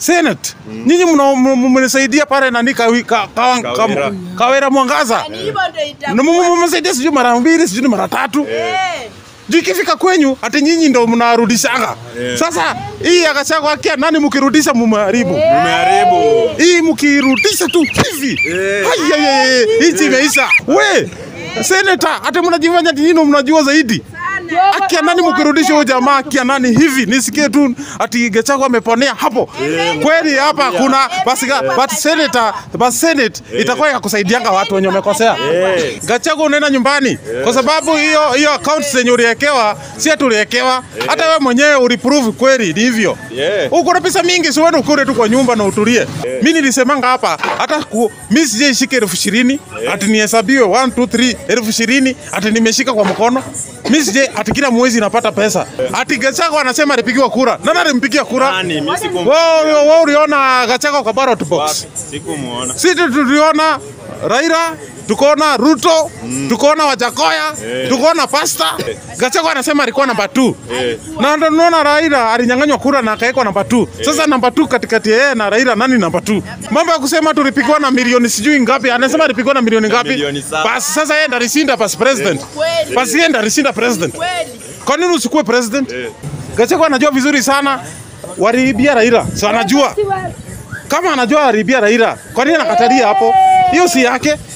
Senate. Nyinyi mna- m- mmenisaidia pale nani kawi, ka, ka, ka, Kawira. Kawira Mwangaza. Ni hivyo ndio Na m- m- itakuwa. mmesaidia sijui mara mbili sijui ni mara tatu. Eh. Juu ikifika kwenyu ati nyinyi ndo mnarudishaga. Sasa hii ya Gachagua akia nani mkirudisha mumeharibu. Umeharibu. Hii mkirudisha tu hivi. Eh. Ai, ai, ai, ai, Hii imeisha. We, Senator, ati mnajifanya ati nyinyi ndo mnajua zaidi. Akia nani mkirudisha huyo jamaa akia nani hivi nisikie tu ati Gachagua ameponea hapo. Kweli hapa kuna basi ga- but senator but senate itakuwa ya kusaidianga watu wenye wamekosea. Yes. Gachagua unaenda nyumbani kwa sababu hiyo hiyo account zenye uliekewa si ati uliekewa hata wewe mwenyewe uliprove kweli ni hivyo. Yeah. Uko na pesa mingi, si uende ukule tu kwa nyumba na utulie. Mimi nilisemanga hapa hata ku, mimi sijaishika elfu ishirini ati nihesabiwe 1 2 3 elfu ishirini ati nimeshika kwa mkono. Mimi sije ati kila mwezi napata pesa. Ati Gachagua anasema alipigiwa kura. Nani alimpigia kura? Nani? Mimi sikum Wewe wewe uliona Gachagua kwa ballot box. sikumuona. Sisi tuliona Raila, tukaona Ruto, tukaona Wajakoya, tukaona Pasta. Gachagua anasema alikuwa namba 2. Na ndio tunaona Raila alinyang'anywa kura na akawekwa namba 2. Sasa namba 2 katikati ya yeye na Raila nani namba 2? Mambo ya kusema tulipigwa na milioni sijui ngapi, anasema alipigwa na milioni ngapi? milioni saba. Basi sasa yeye ndo alishinda pas president. Kweli. Basi yeye ndo alishinda president. Kweli. Kwa nini usikuwe president? Gachagua anajua vizuri sana waliibia Raila. So anajua kama anajua aliibia Raila, kwa nini anakatalia hapo? Hiyo si yake.